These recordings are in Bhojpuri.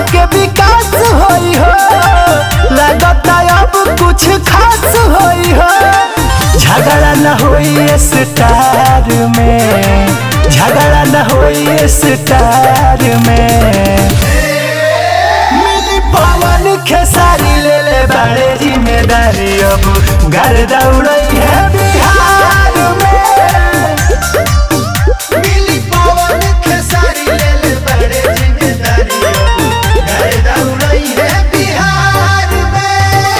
के विकास होई हो लगता अब कुछ खास होई हो झगड़ा न होई स्टार में झगड़ा न होई स्टार में मिली पवन खेसारी ले ले बड़े जिम्मेदारी अब घर दौड़ई है बिहार में मिली पवन खेसारी ले ले बड़े जिम्मेदारी अब घर दौड़ई है बिहार में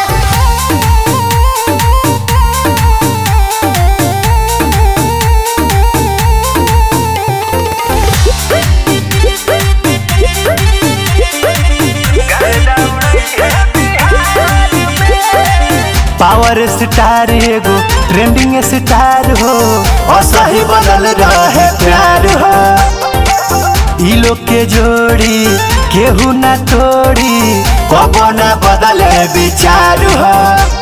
पावर स्टार एगो ट्रेंडिंग स्टार हो और सही बनल रहे प्यार हो ई लोग के जोड़ी केहू ना तोड़ी कबो ना बदले विचार हो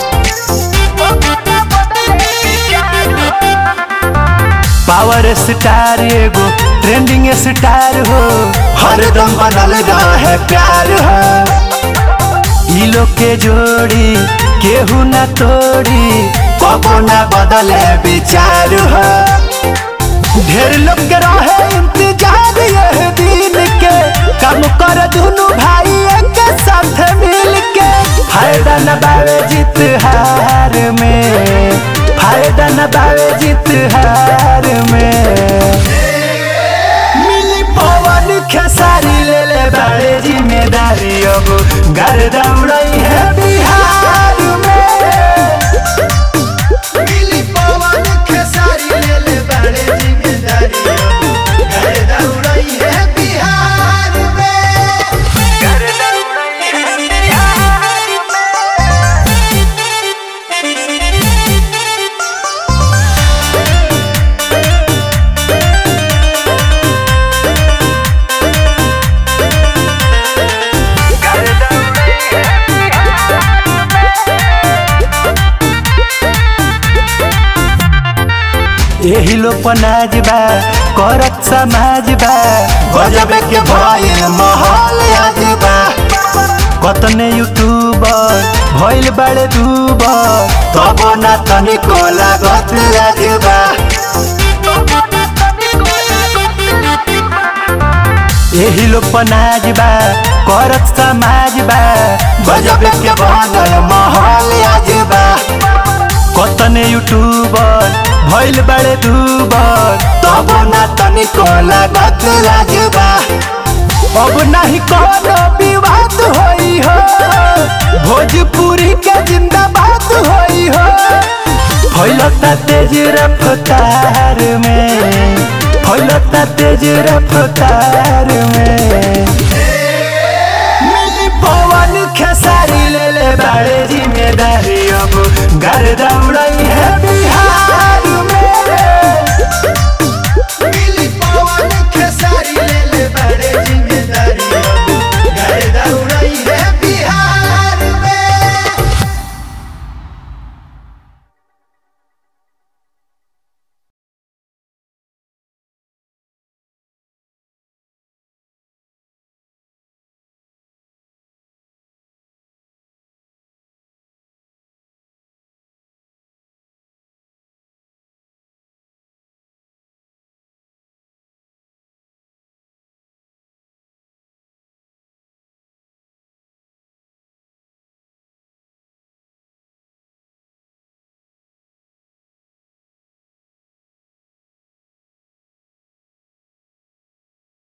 पावर स्टार एगो ट्रेंडिंग स्टार हो हरदम बनल रहे प्यार हो ई लोग के जोड़ी केहू ना तोड़ी कबो ना बदले विचार हो ढेर लोग के रहे इंतजार यह दिन के काम कर दुनु भाई एक साथ मिल के फायदा न बावे जीत हार में फायदा न बावे जीत हार में मिली पवन खेसारी ले ले बड़े जिम्मेदारी अब घर दौड़ई है बिहार में मिली पवन खेसारी ले ले बड़े जिम्मेदारी अब घर दौड़ई है बिहार में यही लोग पनाज बा करत समाज बा गजब के भइल माहौल आज बा कतने यूट्यूबर भइल बड़े दूबर तब ना तनिको लागत लाज बा यही लोग पनाज बा करत समाज बा गजब के बनल माहौल आज बा कतने यूट्यूबर भइल बड़े दूबर तब ना तनिको लागत लाजबा अब नहीं कोनो विवाद होई हो भोजपुरी के जिंदाबाद होई हो फैलता तेज रफ्तार में फैलता तेज रफ्तार में मिली पवन खेसारी ले ले बड़े जिम्मेदारी अब घर दौड़ई है बिहार में